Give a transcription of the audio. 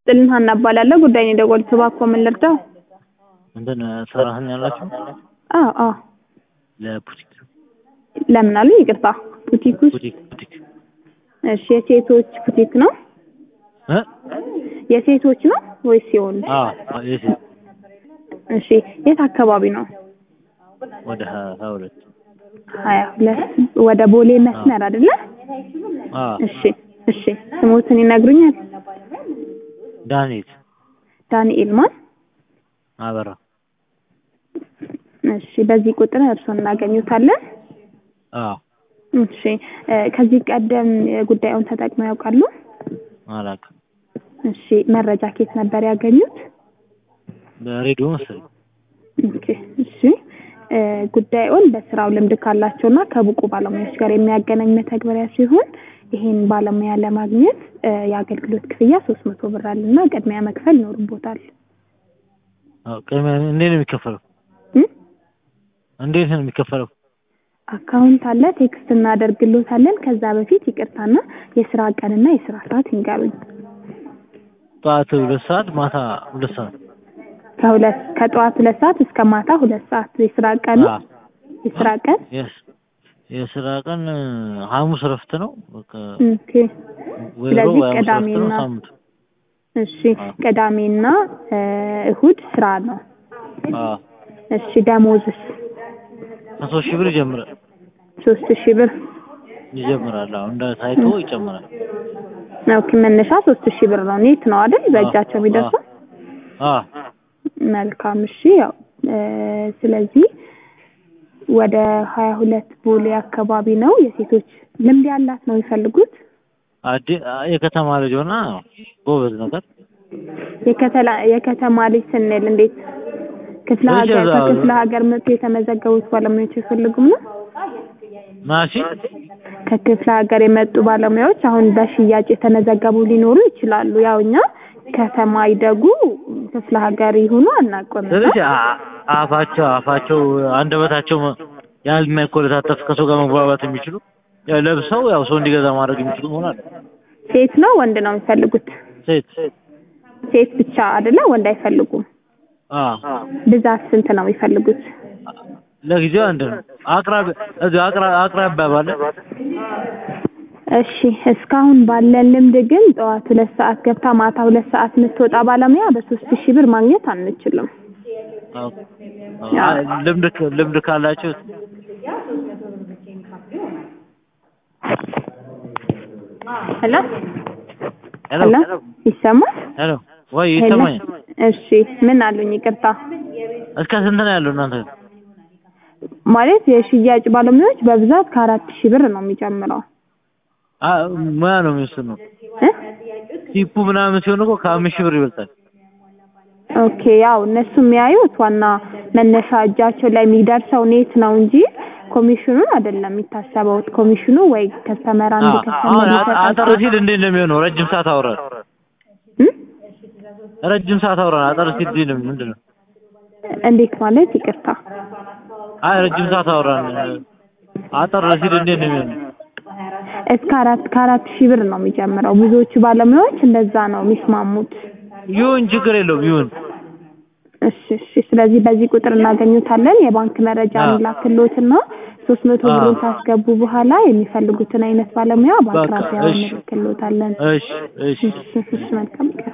ጥልን ሀና እባላለሁ። ጉዳይን የደወሉት እባክዎ ምን ልርዳው? እንትን ሰራተኛ አላችሁ? አዎ አዎ። ለቡቲክ ለምን አሉ? ይቅርታ ቡቲክ ውስጥ ቡቲክ ቡቲክ እሺ፣ የሴቶች ቡቲክ ነው? እ የሴቶች ነው ወይስ የወንድ? አዎ የሴት እሺ፣ የት አካባቢ ነው? ወደ ሀያ ሀያ ሁለት ሀያ ሁለት ወደ ቦሌ መስመር አይደለ? አዎ እሺ እሺ። ስሞትን ይነግሩኛል? ዳንኤል ዳንኤል ማን? አበራ እሺ። በዚህ ቁጥር እርስዎን እናገኙታለን? አዎ እሺ። እ ከዚህ ቀደም ጉዳዩን ተጠቅመው ያውቃሉ? አላውቅም እሺ። መረጃ ከየት ነበር ያገኙት? በሬዲዮ መሰለኝ ኦኬ እሺ። እ ጉዳዩን በስራው ልምድ ካላቸውና ከብቁ ባለሙያዎች ጋር የሚያገናኝ መተግበሪያ ሲሆን ይሄን ባለሙያ ለማግኘት እ የአገልግሎት ክፍያ ሶስት መቶ ብር አለና ቅድሚያ መክፈል ይኖርቦታል። አዎ ቅድሚያ እንዴት ነው የሚከፈለው? እ እንዴት ነው የሚከፈለው? አካውንት አለ፣ ቴክስት እናደርግሎታለን። ከዛ በፊት ይቅርታና የስራ ቀንና የስራ ሰዓት ይንገሩኝ። ጠዋት ሁለት ሰዓት ማታ ሁለት ሰዓት ከሁለት ከጠዋት ሁለት ሰዓት እስከ ማታ ሁለት ሰዓት የስራ ቀኑ አዎ የስራ ቀን የስ የስራ ቀን ሐሙስ እረፍት ነው። በቃ ኦኬ። ወይ ስለዚህ ሮብ ወይ ሐሙስ እረፍት ነው ቅዳሜና ሳምንቱ። እሺ ቅዳሜና እ እሁድ ስራ ነው። አዎ እሺ ደሞዝስ ከሶስት ሺህ ብር ይጀምራል ሶስት ሺህ ብር ይጀምራል። አዎ እንደ ታይቶ ይጨምራል። ኦኬ መነሻ ሶስት ሺህ ብር ነው። ኔት ነው አይደል? በእጃቸው የሚደርሰው አዎ መልካም እሺ። ያው እ ስለዚህ ወደ ሀያ ሁለት ቦሌ አካባቢ ነው። የሴቶች ልምድ ያላት ነው የሚፈልጉት። አዲ የከተማ ልጅ ሆና ጎበዝ ነገር የከተላ የከተማ ልጅ ስንል እንዴት ክፍለ ልጅ ሀገር እዛው- ከክፍለ ሀገር መጥቶ የተመዘገቡት ባለሙያዎች አይፈልጉም ነው? ማሺ ከክፍለ ሀገር የመጡ ባለሙያዎች አሁን በሽያጭ የተመዘገቡ ሊኖሩ ይችላሉ። ያው እኛ ከተማ ይደጉ ክፍለ ሀገር ይሁኑ አናውቅም። እና ስለዚህ አ- አፋቸው አፋቸው አንደበታቸው ያልማይኮለታተፍ ከሰው ጋር መግባባት የሚችሉ ያው ለብሰው ያው ሰው እንዲገዛ ማድረግ የሚችሉ መሆናል። ሴት ነው ወንድ ነው የሚፈልጉት? ሴት ሴት ብቻ አይደለ? ወንድ አይፈልጉም። አ ብዛት ስንት ነው የሚፈልጉት? ለጊዜው አንድ ነው። አቅራቢ እዚህ አቅራ አቅራቢያ ባለ እሺ እስካሁን ባለን ልምድ ግን ጠዋት ሁለት ሰዓት ገብታ ማታ ሁለት ሰዓት የምትወጣ ባለሙያ በሶስት ሺህ ብር ማግኘት አንችልም። አዎ፣ አዎ፣ ልምድ ክ- ልምድ ካላችሁ ሄሎ ሄሎ ሄሎ ይሰማል? ሄሎ ወይ ሄሎ ይሰማኛል። እሺ ምን አሉኝ? ይቅርታ እስከ ስንት ነው ያለው እናንተ? ማለት የሽያጭ ባለሙያዎች በብዛት ከአራት ሺህ ብር ነው የሚጨምረው አ ሙያ ነው የሚወስነው። እ ቲፑ ምናምን ሲሆን እኮ ከአምስት ሺህ ብር ይበልጣል። ኦኬ ያው እነሱ የሚያዩት ዋና መነሻ እጃቸው ላይ የሚደርሰው ኔት ነው እንጂ ኮሚሽኑን አይደለም የሚታሰበው። ኮሚሽኑ ወይ ከስተመር አንድ አ- ከስተመር አሁን አ- አጠር ይሰጣል። ሲል እንዴት ነው የሚሆነው? ረጅም ሰዓት አውራን እ? ረጅም ሰዓት አውራን አጠር ሲል እንዴት ነው ምንድን ነው? እንዴት ማለት ይቅርታ። አይ ረጅም ሰዓት አውራን አጠር ሲል እንዴት ነው የሚሆነው? እስከ አራት ከአራት ሺህ ብር ነው የሚጨምረው። ብዙዎቹ ባለሙያዎች እንደዛ ነው የሚስማሙት። ይሁን ችግር የለውም ይሁን። እሺ እሺ። ስለዚህ በዚህ ቁጥር እናገኙታለን። የባንክ መረጃ አዎ። እንላክልዎትና ሶስት መቶ አዎ። ብሩን ካስገቡ በኋላ የሚፈልጉትን አይነት ባለሙያ በአቅራቢያው እሺ። እንልክልዎታለን። እሺ እሺ እሺ እሺ። መልካም ቀን